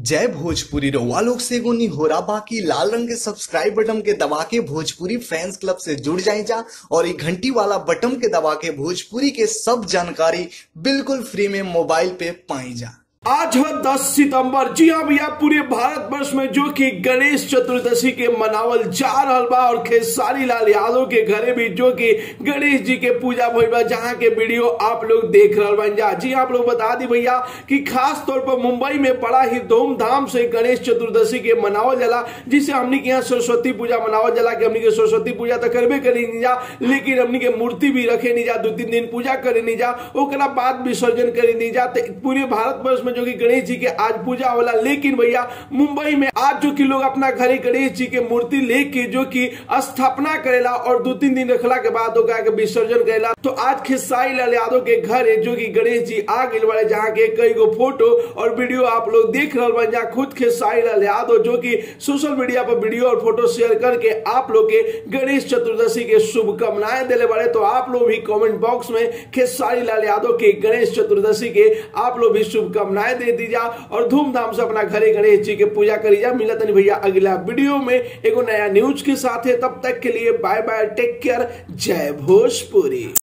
जय भोजपुरी रउआ लोग से एगो निहोरा बाकी लाल रंग के सब्सक्राइब बटन के दबा के भोजपुरी फैंस क्लब से जुड़ जाए जा और ये घंटी वाला बटन के दबा के भोजपुरी के सब जानकारी बिल्कुल फ्री में मोबाइल पे पाई जा आज है 10 सितंबर जी हाँ भैया पूरे भारत वर्ष में जो कि गणेश चतुर्दशी के मनावल जा रहा बा और खेसारी लाल यादव के घरे भी जो कि गणेश जी के पूजा भइल बा जहाँ के वीडियो आप लोग देख रहे बन जा जी आप लोग बता दी भैया कि खास तौर पर मुंबई में बड़ा ही धूमधाम से गणेश चतुर्दशी के मनावल जाला जिसे हमनी के यहाँ सरस्वती पूजा मनावल जाला कि हमनी के सरस्वती पूजा तो करबे करी नहीं जा लेकिन हमनी के मूर्ति भी रखे नहीं जा दो तीन दिन पूजा करे नहीं जा ओकरा बाद विसर्जन करे नहीं जा तो पूरे भारत वर्ष में जो कि गणेश जी के आज पूजा होला लेकिन भैया मुंबई में आज जो कि लोग अपना घरे गणेश जी के मूर्ति लेके जो कि स्थापना करेला और दो तीन दिन रखला के बाद ओकरा के विसर्जन करेला तो आज खेसारी लाल यादव के घरे जो कि गणेश जी आ गए बड़े जहाँ के कई गो फोटो और वीडियो आप लोग देख रहे बन जा खुद खेसारी लाल यादव जो कि सोशल मीडिया पर वीडियो और फोटो शेयर करके आप लोग के गणेश चतुर्दशी के शुभकामनाएं दिले बड़े तो आप लोग भी कमेंट बॉक्स में खेसारी लाल यादव के गणेश चतुर्दशी के आप लोग भी शुभकामनाएं दे दीजा और धूमधाम से अपना घरे गणेश जी के पूजा करी जा मिला तनी भैया अगला वीडियो में एगो नया न्यूज के साथ है तब तक के लिए बाय बाय टेक केयर जय भोजपुरी